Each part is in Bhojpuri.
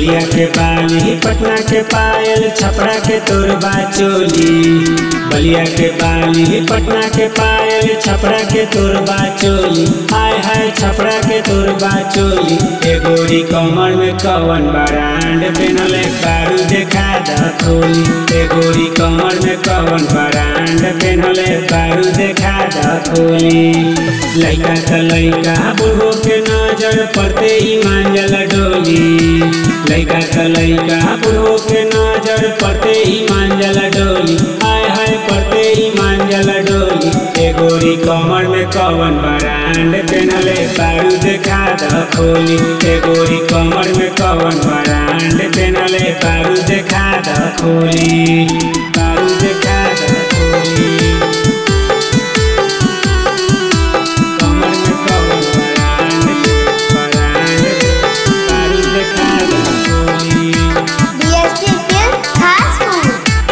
बलिया के बाली पटना के पायल छपरा के तोरबा चोली बलिया के बाली पटना के पायल छपरा के तोरबा चोली हाय हाय छपरा के तोरबा चोली ए गोरी कमर में कवन बरांड पेनले कारू देखा द खोली ए गोरी कमर में कवन बरांड पेनले कारू देखा द खोली लइका त लइका बुढ़ो के नजर पड़ते ही मांजल डोली लइका त लइका बुढ़ो के नजर पड़ते ही मांजल डोली हाय हाय पड़ते ही मांजल डोली ए गोरी कमर में कवन बरांड पेनले बारू देखा द खोली ए गोरी कमर में कवन बरांड पेनले बारू देखा द खोली बारू देखा द खोली कमर में कवन बरांड बरांड बारू देखा द खोली DSP Film Classroom.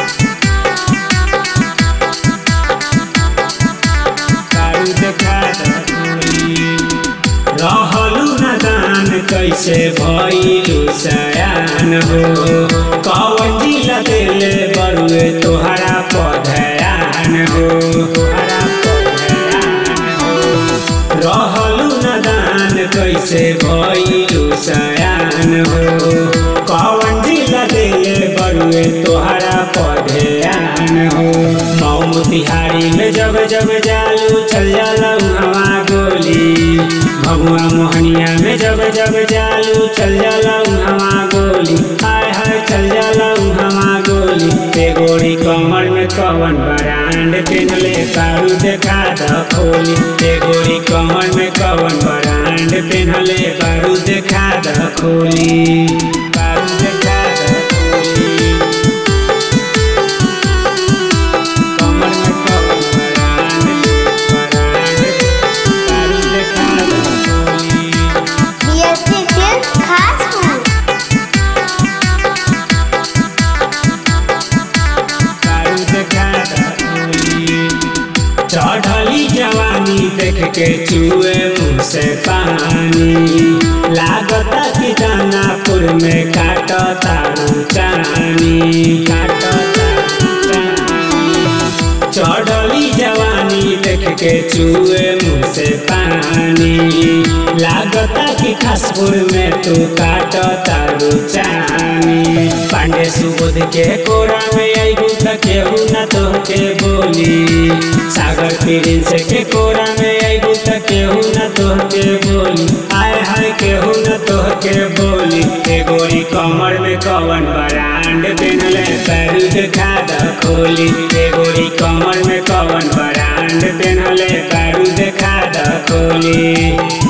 दारू देखा दखोली। रहलू न दान कैसे भइलू सयान हो कवन जिला देले बरुए तोहरा पधयान हो तोहरा पधयान हो रहलू न दान कैसे भइलू सयान हो कवन जिला देले बरुए तोहरा पधयान हो मऊ मोतिहारी में जब जब जालू चल जाला हवा गोली भगुआ मोहनिया में जब जब जालू चल जाला हवा गोली हाय हाय चल जाला हवा गोली ते गोरी कमर में कवन बरांड पेनले कारू देखा द खोली ते गोरी कमर में कवन बरांड पेनले कारू देखा द खोली कारू देखा द खोली कमर में कवन बरांड बरांड कारू देखा द खोली DSP Film Classroom. दारू देखा दखोली। चढ़ली जवानी देख के चुए मुँह से पानी लागता कि दानापुर में काट तारू चानी काट तारू चानी चढ़ली जवानी देख के चुए मुँह से पानी लागता कि खासपुर में तू काट तारू चानी पांडे सुबोध के कोरा में आईगू त केहू न तो के बोली सागर प्रिंस के कोरा में आईगू त केहू न तो के बोली आय हाय केहू न तो के बोली ए गोरी कमर में कवन बरांड पेनले पैरू देखा द खोली ए गोरी कमर में कवन बरांड पेनले पैरू देखा द खोली